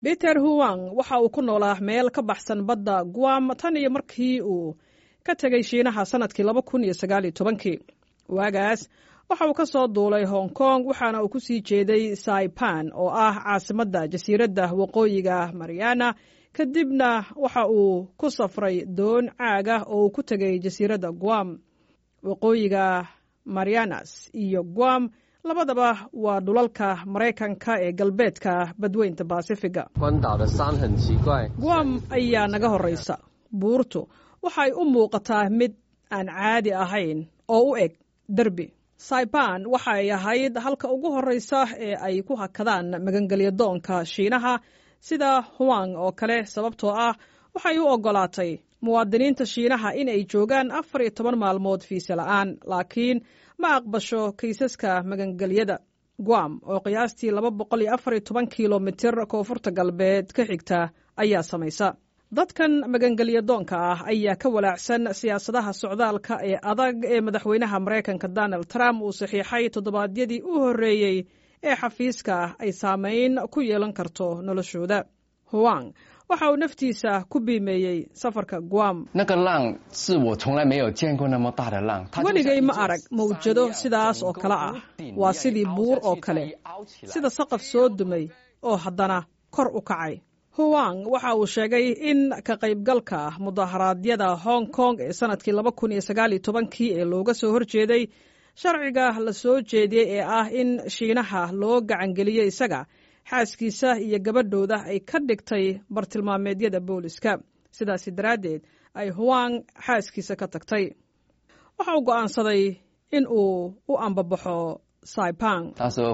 peter huang waxa uu ku noolaa meel ka baxsan badda guam tan iyo markii uu ka tegay shiinaha sannadkii laba kun iyo sagaal iyo tobankii waagaas waxa uu ka soo duulay hong kong waxaana uu ku sii jeeday saipan oo ah caasimadda jasiiradda waqooyiga mariana kadibna waxa uu ku safray doon caaga oo uu ku tegay jasiiradda guam waqooyiga marianas iyo guam labadaba waa dhulalka maraykanka ee galbeedka badweynta baasifiga guam ayaa naga horraysa buurtu waxay u muuqataa mid aan caadi ahayn oo u eg derbi saiban waxay ahayd halka ugu horraysa ee ay ku hakadaan magangelyadoonka shiinaha sida huang oo kale sababtoo ah waxay u oggolaatay muwaadiniinta shiinaha in ay joogaan afar iyo toban maalmood fiise la'aan laakiin ma aqbasho kaysaska magangelyada guam oo qiyaastii laba boqol iyo afar iyo toban kilomitir koonfurta galbeed ka xigta ayaa samaysa dadkan magangelyadoonka ah ayaa ka walaacsan siyaasadaha socdaalka ee adag ee madaxweynaha maraykanka donald trump uu saxiixay toddobaadyadii u horreeyey ee xafiiska ay saamayn ku yeelan karto noloshooda huang waxa uu naftiisa ku biimeeyey safarka guam weligay ma arag mawjado sidaas oo kale ah waa sidii buur oo kale sida saqaf soo dumay oo haddana kor u kacay huwang waxa uu sheegay in ka qaybgalka mudaharaadyada hong kong ee sannadkii laba kun iyo sagaal iyo tobankii ee looga soo horjeeday sharciga la soo jeediyey ee ah in shiinaha loo gacangeliyey isaga xaaskiisa iyo gabadhooda ay ka dhigtay bartilmaameedyada booliska sidaasi daraaddeed ay huwang xaaskiisa ka tagtay waxa uu go'aansaday in uu u ambabaxo saipang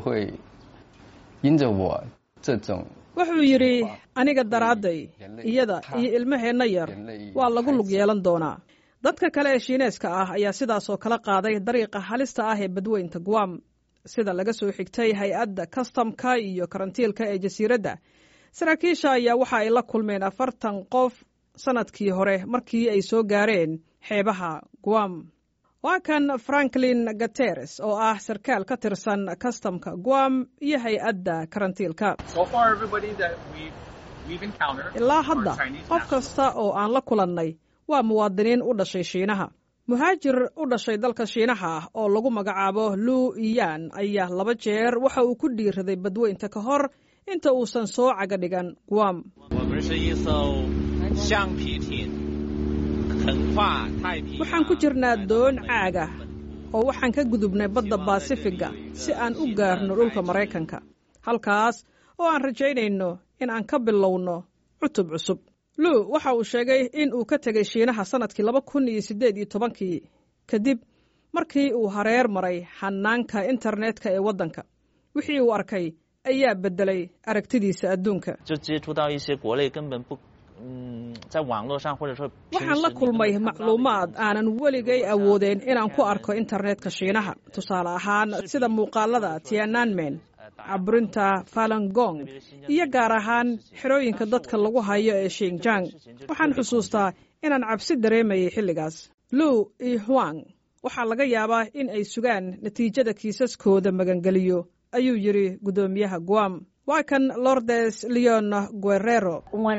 wuxuu yidhi aniga daraadday iyada iyo ilmaheenna yar waa lagu lug yeelan doonaa dadka kale ee shiineeska ah ayaa sidaasoo kala qaaday dariiqa halista ah ee badweynta guam sida laga soo xigtay hay-adda kastamka iyo karantiilka ee jasiiradda saraakiisha ayaa waxa ay la kulmeen afartan qof sannadkii hore markii ay soo gaareen xeebaha guam waa kan franklin gateres oo ah sarkaal ka tirsan kastamka guam iyo hay-adda karantiilka ilaa hadda qof kasta oo aan la kulannay waa muwaadiniin u dhashay shiinaha muhaajir u dhashay dalka shiinaha ah oo lagu magacaabo lu iyan ayaa laba jeer waxa uu ku dhiiraday badweynta ka hor inta uusan soo caga dhigan guam waxaan ku jirnaa doon caaga oo waxaan ka gudubnay badda baasifiga si aan u gaarno dhulka maraykanka halkaas oo aan rajaynayno in aan ka bilowno cutub cusub lu waxa uu sheegay in uu ka tegay shiinaha sannadkii laba kun iyo siddeed iyo tobankii kadib markii uu hareer maray xanaanka internetka ee waddanka wixii uu arkay ayaa beddelay aragtidiisa adduunka waxaan la kulmay macluumaad aanan weligay awoodeen inaan ku arko internetka shiinaha tusaale ahaan sida muuqaalada tiananmen caburinta falangong iyo gaar ahaan xerooyinka dadka lagu hayo ee shinjang waxaan xusuustaa inaan cabsi dareemayay xilligaas lu iyo huang waxaa laga yaabaa in ay sugaan natiijada kiisaskooda magangeliyo ayuu yidhi guddoomiyaha guam waa kan lordes leon guerrero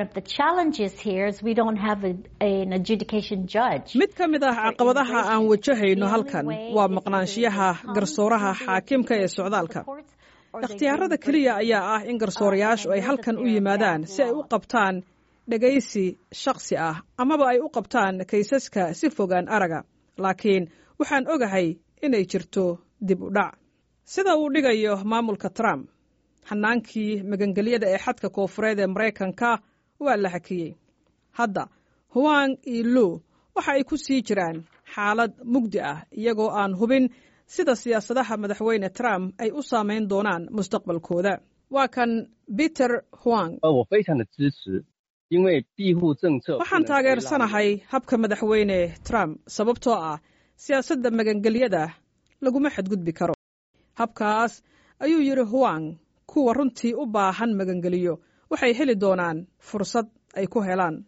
mid ka mid ah caqabadaha aan wajahayno halkan waa maqnaanshiyaha garsooraha xaakimka ee socdaalka ikhtiyaarada keliya ayaa ah in garsoorayaashu ay halkan u yimaadaan si ay u qabtaan dhegaysi shakhsi ah amaba ay u qabtaan kaysaska si fogaan araga laakiin waxaan ogahay inay jirto dib u dhac sida uu dhigayo maamulka trump xanaankii magangelyada ee xadka koofureed ee maraykanka waa la hakiyey hadda huwang iyo lu waxa ay ku sii jiraan xaalad mugdi ah iyagoo aan hubin sida siyaasadaha madaxweyne trump ay u saamayn doonaan mustaqbalkooda waa kan peter huang waxaan taageersanahay habka madaxweyne trump sababtoo ah siyaasadda magangelyada laguma xadgudbi karo habkaas ayuu yidhi huwang kuwa runtii u baahan magangeliyo waxay heli doonaan fursad ay ku helaan